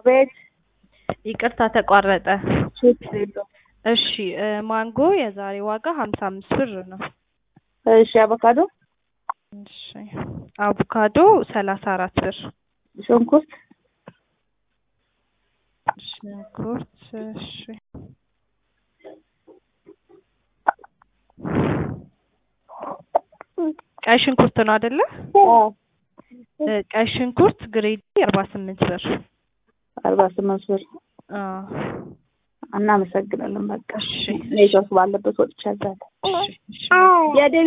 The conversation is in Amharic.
ቤት ይቅርታ ተቋረጠ። ችግር የለውም። እሺ እ ማንጎ የዛሬ ዋጋ ሀምሳ አምስት ብር ነው። እሺ አቮካዶ እሺ አቮካዶ ሰላሳ አራት ብር። ሽንኩርት ሽንኩርት እሺ ቀይ ሽንኩርት ነው አይደለ? አዎ እ ቀይ ሽንኩርት ግሬድ አርባ ስምንት ብር። አርባ ስምንት ብር አዎ እናመሰግናለን። በቃ እሺ ኔትወርክ ባለበት ወጥቻለሁ። እሺ እሺ የዴ